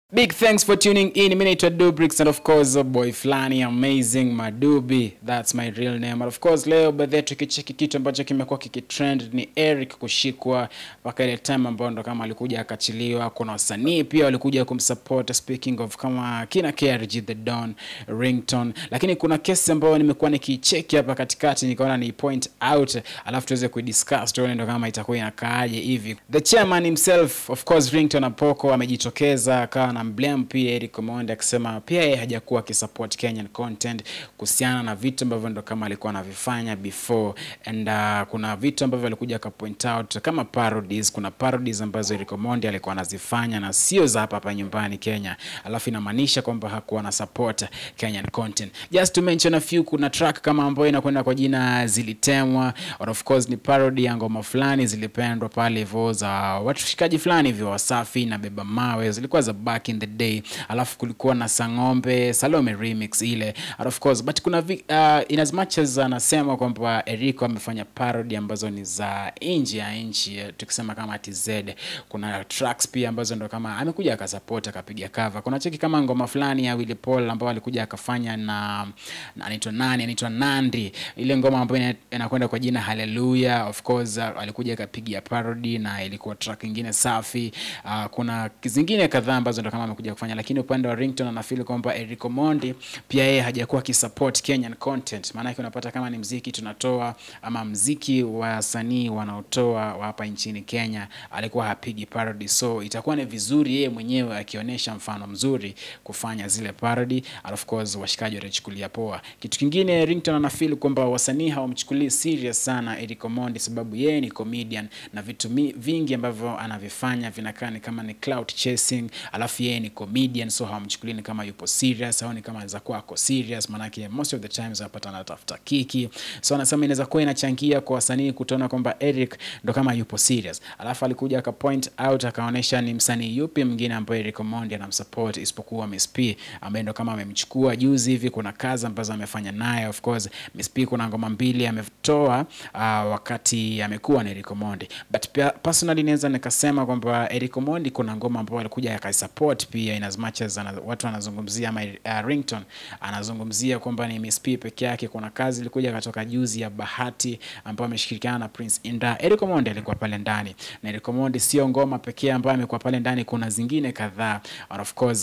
Big thanks for tuning in. Mimi naitwa Dubrix and of course a boy flani amazing Madubi. That's my real name. And of course leo baadhi tukicheki kitu ambacho kimekuwa kikitrend ni Eric kushikwa mpaka ile time ambayo ndo kama alikuja akachiliwa. Kuna wasanii pia walikuja kumsupport speaking of kama kina KRG The Don, Ringtone. Lakini kuna kesi ambayo nimekuwa nikicheki hapa katikati nikaona ni point out alafu tuweze kuidiscuss tuone ndo kama itakuwa inakaaje hivi. The chairman himself of course Ringtone Apoko amejitokeza akawa na blame pia Eric Omondi akisema pia yeye hajakuwa akisupport Kenyan content kuhusiana na vitu ambavyo ndo kama alikuwa anavifanya before and uh, kuna vitu ambavyo alikuja aka point out kama parodies. Kuna parodies ambazo Eric Omondi alikuwa anazifanya na sio za hapa hapa nyumbani Kenya, alafu inamaanisha kwamba hakuwa na support Kenyan content. Just to mention a few, kuna track kama ambayo inakwenda kwa jina Zilitemwa, or of course ni parody ya ngoma fulani zilipendwa pale hivyo za washikaji fulani hivyo Wasafi na Beba Mawe, zilikuwa za back in the day, alafu kulikuwa na Sang'ombe Salome remix ile, and of course but kuna vi, uh, in as much as anasema kwamba Erico amefanya parody ambazo ni za nje ya nchi, eh, tukisema kama TZ, kuna tracks pia ambazo ndo kama amekuja akasupport akapiga cover. Kuna cheki kama ngoma fulani ya Willy Paul ambao alikuja akafanya na, na anaitwa nani, anaitwa Nandi, ile ngoma ambayo ina- inakwenda kwa jina Hallelujah. Of course uh, alikuja akapiga parody na ilikuwa track ingine safi. Uh, kuna zingine kadhaa ambazo ndo kama amekuja kufanya, lakini upande wa Ringtone anafeel kwamba Eric Omondi pia yeye hajakuwa akisupport Kenyan content. Maana yake unapata kama ni mziki tunatoa ama mziki wa wasanii wanaotoa wa hapa nchini Kenya, alikuwa hapigi parody, so itakuwa ni vizuri yeye mwenyewe akionyesha mfano mzuri kufanya zile parody, and of course washikaji watachukulia poa. Kitu kingine Ringtone anafeel kwamba wasanii hawamchukulii serious sana Eric Omondi, sababu yeye ni comedian na vitu mi- vingi ambavyo anavifanya vinakaa ni kama ni clout chasing, alafu yeye ni comedian, so hawamchukulii ni kama yupo serious au ni kama anaweza kuwa ako serious, maanake most of the times anapata anatafuta kiki, so anasema inaweza kuwa inachangia kwa wasanii kutoona kwamba Eric ndo kama yupo serious. Alafu alikuja aka point out akaonyesha ni msanii yupi mwingine ambaye Eric Omondi anamsupport isipokuwa Miss P ambaye ndo kama amemchukua juzi hivi. Kuna kazi ambazo amefanya naye, of course Miss P kuna ngoma mbili ametoa uh, wakati amekuwa na Eric Omondi, but pia personally naweza nikasema kwamba Eric Omondi kuna ngoma ambayo alikuja akaisupport pia in as much as ana, watu wanazungumzia ama uh, Ringtone anazungumzia kwamba ni Miss P peke yake. Kuna kazi ilikuja katoka juzi ya Bahati ambayo ameshirikiana na Prince Inda. Eric Omondi alikuwa pale ndani, na Eric Omondi sio ngoma pekee ambayo amekuwa pale ndani, kuna zingine kadhaa and of course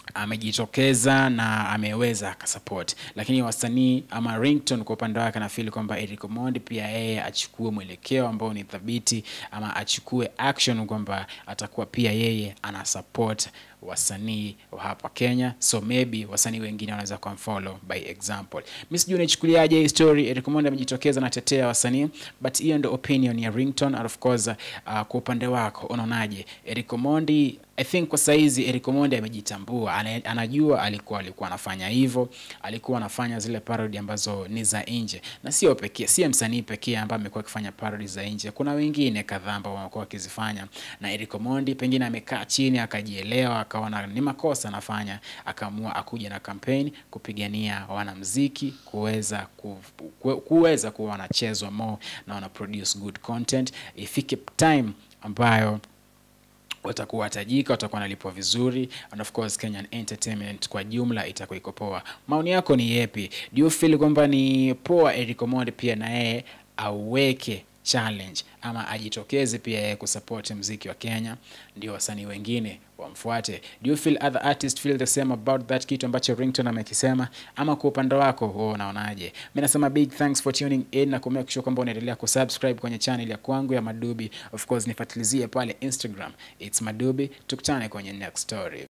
amejitokeza na ameweza akasupport, lakini wasanii ama Ringtone kwa upande wake anafeel kwamba Eric Omondi pia yeye achukue mwelekeo ambao ni thabiti ama achukue action kwamba atakuwa pia yeye ana support wasanii wa hapa Kenya, so maybe wasanii wengine wanaweza kumfollow by example. Mimi sijui unaichukuliaje hii story. Eric Omondi amejitokeza na tetea wasanii, but hiyo ndio opinion ya Ringtone and of course uh, kwa upande wako unaonaje Eric Omondi? I think kwa saizi Eric Omondi amejitambua, ana- anajua alikuwa alikuwa anafanya hivyo, alikuwa anafanya zile parody ambazo ni za nje, na sio pekee, sio msanii pekee ambaye amekuwa akifanya parody za nje. Kuna wengine kadhaa ambao wamekuwa wakizifanya, na Eric Omondi pengine amekaa chini akajielewa, akaona ni makosa anafanya, akaamua akuja na campaign kupigania wanamziki kuweza ku, ku, kuweza kuwa wanachezwa more na wana produce good content, ifike time ambayo watakuwa watajika, watakuwa wanalipwa vizuri, and of course Kenyan entertainment kwa jumla itakuwa iko poa. Maoni yako ni yepi? Do you feel kwamba ni poa Eric Omondi pia na yeye aweke challenge ama ajitokeze pia yeye kusupport mziki wa Kenya, ndio wasanii wengine wamfuate? Do you feel other artists feel the same about that kitu ambacho Ringtone amekisema, ama kwa upande wako wewe unaonaje? Mimi nasema big thanks for tuning in na kumake sure kwamba unaendelea kusubscribe kwenye channel ya kwangu ya Madubi. Of course nifuatilizie pale Instagram, it's Madubi. Tukutane kwenye next story.